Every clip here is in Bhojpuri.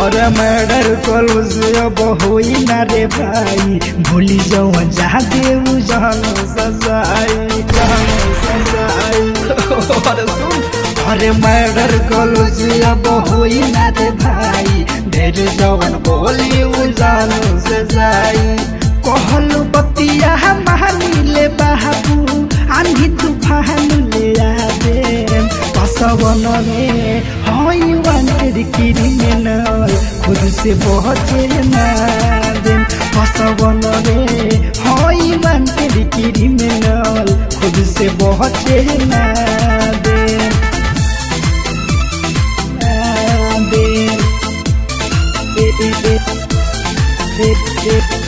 और मर्डर कलो से अब होई ना रे भाई भूली जाओ जा देऊ जान सजाई जान सजाई और सुन अरे मर्डर कलो से अब होई ना रे भाई ढेर जवन बोली उजान सजाई कहल बतिया मानिले बाबू आंधी तूफान ले आवे पसवन में हई वांटेड क्रिमिनल खुद से बचे ना देम पसवन में हई वांटेड क्रिमिनल खुद से बचे ना देम ना देम दे दे दे दे दे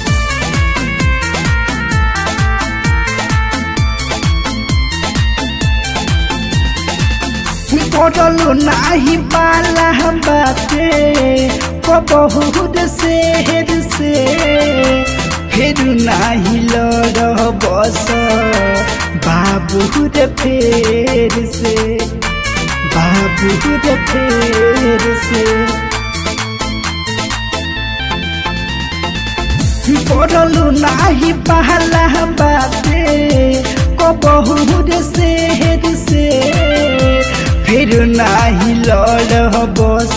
पड़ल नाही पाला बाते बहुत शेर से फिर नाही लड़ बस बाबू रे फेर से बाबू रे फेर से पड़ल नाही पहला बाते को बहुत शेर से फिर नाही लड़ बस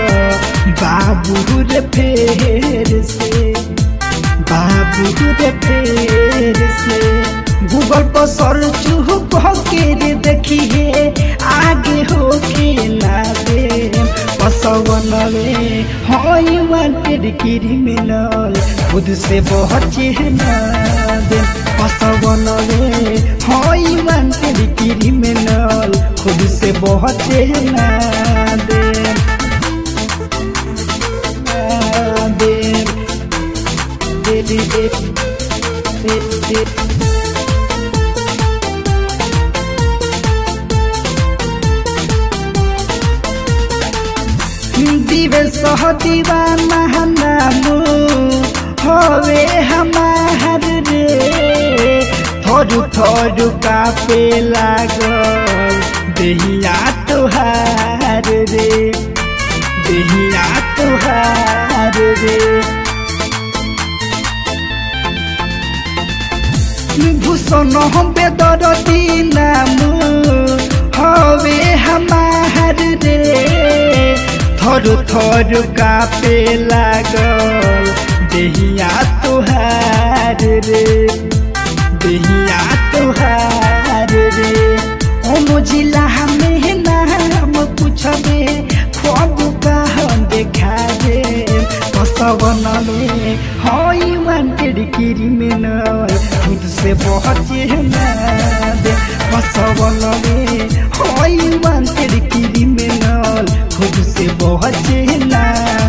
बाबू रे फेर से बाबू रे फेर से गूगल पर सर्च के रे देखिए आगे हो के ना दे पसवन में हई वांटेड क्रिमिनल खुद से बचे ना दे पसवन में हई वांटेड क्रिमिनल खुद से बचे ना दे ना दे दे दे दे दे दे दिवस दीवाना नामो हवे हमार रे थोड़ू थोड़ू कापे लागल देहिया तुहार रे देहिया तुहार रे भूषण हम बेदरती नाम हवे हमार रे थोड़ू थोड़ू कापे लागल देहिया तुहार रे देहिया तुहार रे ओ मुझिला हमें नाम पूछबे खूब कहन देखा दे पसवन में हई वांटेड क्रिमिनल खुद से बचे ना दे पसवन में हई वांटेड क्रिमिनल खुद से बचे ना